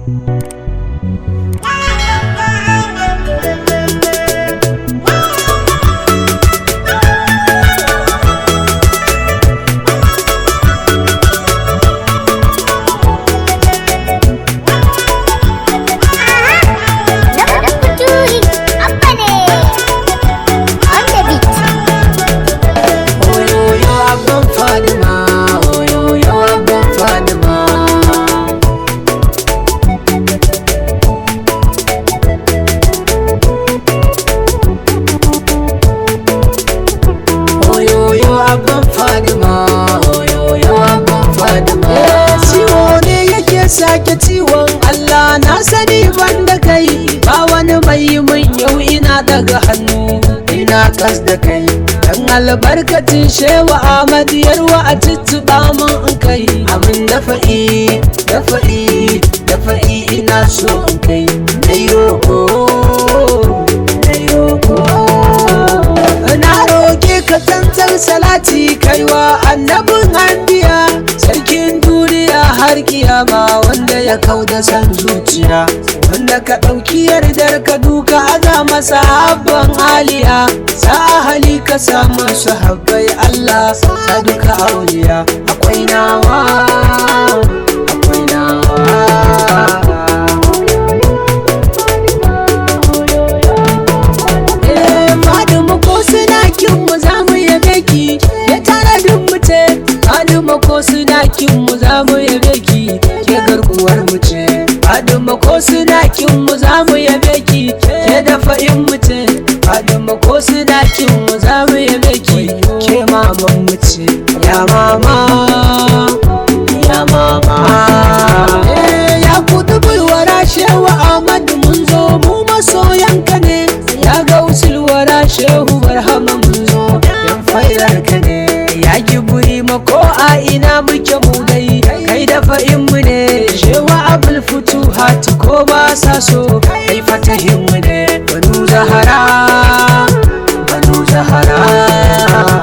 Oyoyo abban Fadima, oyoyo abban Fadima. Oyoyo abban Fadima, oyoyo abban Fadima. Ciwo ne yake sake ciwon Allah na sani banda kai ba wani mai yi min yau ina daga hannu ina kas da kai dan albarkacin shewa Ahmad yarwa a tuttuɓa min in kai abin dafa'i dafa'i dafa'i ina so in kai dai roko dai roko na roke ka tantar salati kaiwa annabin hanbiya sarkin duniya har kiyama wanda ya kauda san zuciya wanda ka ɗauki yardar ka duka aza masa habban aliya sa hali ka samu su habbai Allah sa duka auliya akwai nawa akwai nawa Eh, Fatima ko suna kin mu za mu yabe ki ya tara duk mu ce Fatima ko suna kin mu za mu yabe ki ke garkuwar mu ce Fatima ko suna kin mu za mu yabe ki ke dafa in mu ce Fatima ko suna kin mu za mu yabe ki ke maman mu ce ya mama ya mama Eh, ya kudu bulwara shewa Ahmad mun zo mu masoyanka ne ya ga usulwara shehu barhama mun zo yan fairar ka ne ya ki buri mako a ina muke mu dai kai da fa'in mu ne shewa abul futu hati ko ba sa so kai fatahin mu ne banu zahara banu zahara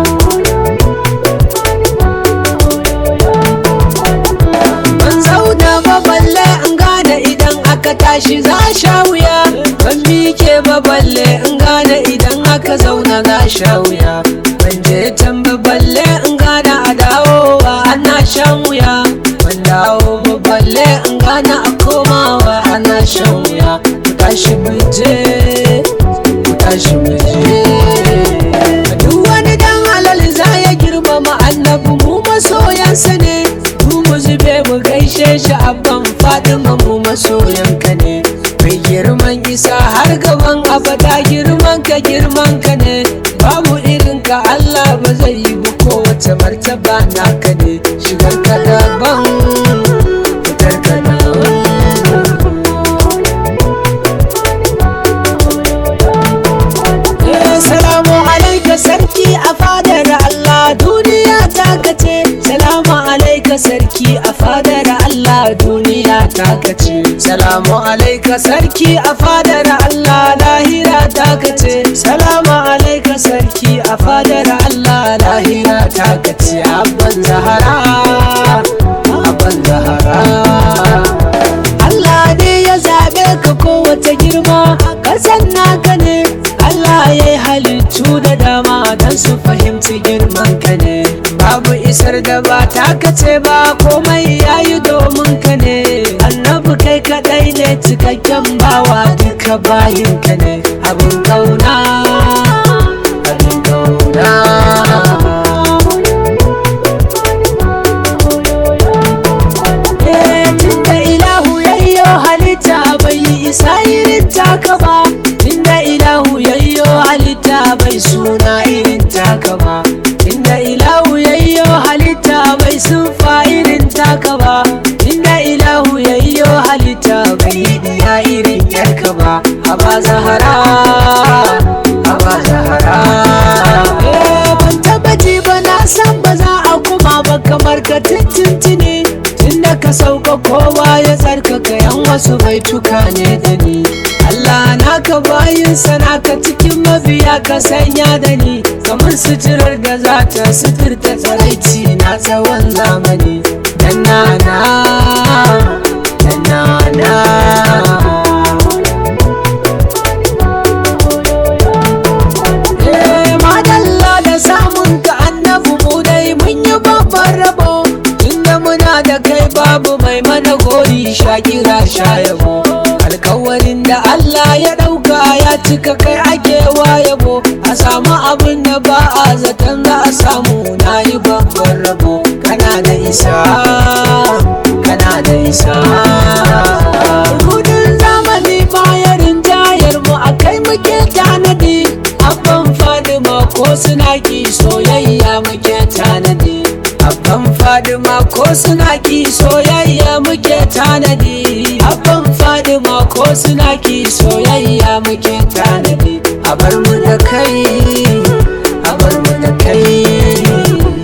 ban zauna ba balle in gane idan aka tashi za sha wuya ban mike ba balle in gane idan aka zauna za sha wuya ban je can ba balle in gane a dawowa ana shan wuya ban dawo ba balle in gane a komawa ana shan wuya ku tashi mu je ku tashi mu je duk wani dan halal za ya girmama annabi mu masoyansa ne mu mu zube mu gaishe shi abban fadima mu masoyanka ne mai girman isa har gaban abada girman ka girman ka ne babu irin ka Allah ba zai yi ba kowace martaba naka ne shigar ka daban fitar ka daban Eh, Salamu alaika sarki a fadar Allah duniya ta kace Salamu alaika sarki a fadar Allah duniya ta kace Salamu alaika sarki a fadar Allah lahira ta kace Salamu alaika sarki a fadar Allah lahira ta kace Abban Zahara Abban Zahara Allah ne ya zaɓe ka kowace girma kasan naka ne Allah ya yi halittu da dama don su fahimci girman ka ne babu isar da ba taka ce ba komai ya yi domin ka ne annabi kai kaɗai ne cikakken bawa duka bayin ka ne abin kauna abin kauna Eh, tunda ilahu yayyo halitta bai yi isa irin taka ba tunda ilahu yayyo halitta bai suna irin taka ba tunda ilahu yayyo halitta bai sunfa irin taka ba tunda ilahu yayyo halitta bai yi diya irin yarka ba haba zahara haba zahara Eh, ban taba ji ba na san ba za a kuma ba kamar ka tuntuntuni tunda ka sauka kowa ya tsarkaka yan wasu bai tuka ne da ni Allah naka bayin sana ka cikin mabiya ka sanya da ni kamar suturar da za ta suturta tsaraici na tsawon zamani dan na na dan na babu mai mana gori shakira shayabo alkawarin da Allah ya ɗauka ya cika kai ake yabo a samu abin da ba a zaton za a samu na yi babban rabo kana da isa kana da isa gudun zamani bayarin tayar mu a kai muke tanadi abban fadima ko suna ki soyayya muke tanadi abban fadima ko suna ki soyayya muke tanadi abban fadima ko suna ki soyayya muke tanadi a bar mu da kai a bar mu da kai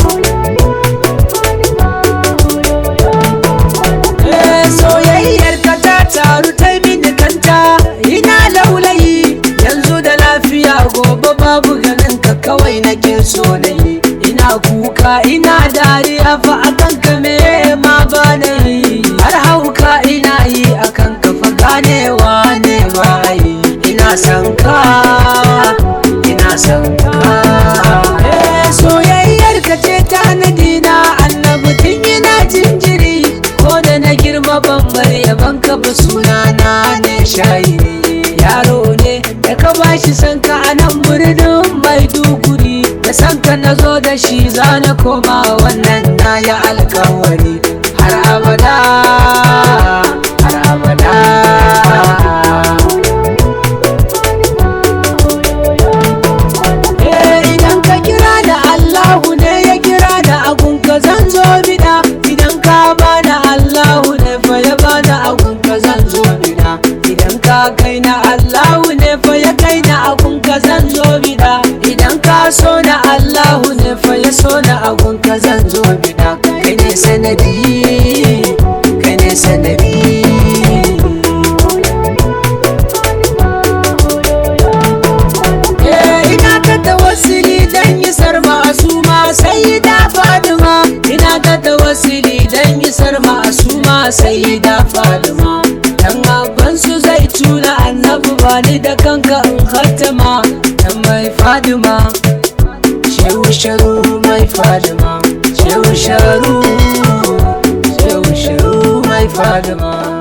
Eh, soyayyar ka ta taru ta mini kanta ina laulayi yanzu da lafiya gobe babu ganin ka kawai nake so na yi ina kuka ina dariya fa akan ka me ma ba na yi har hauka ina yi akan ka fa ganewa ne ba yi ina son ka ina son ka Eh, soyayyar ka ce ta na annabi tun yana jinjiri ko da na girma ban bar yaban ka ba sunana ne shayi yaro ne da ka bashi san ka a nan birnin maiduguri da san ka na zo da shi za na koma wannan na ya alkawari har abada har abada Eh, idan ka kira da Allahu ne ya kira da agun ka zan zo bida idan ka bada Allahu ne fa ya bada agun ka zan zo bida idan ka kai na Allahu ne fa ya kai na agun ka zan zo bida idan ka so na Allahu ne fa ya so na agun ka zan zo bida kai ne sanadi kai ne sanadi Eh, ina ta tawassuli dan isar masu ma sai da fadima ina ta tawassuli dan isar masu ma sai da fadima dan abban su zai tuna annabi ba ni da kanka in khatama dan mai fadima shehu sharu mai fadima shehu sharu shehu sharu mai fadima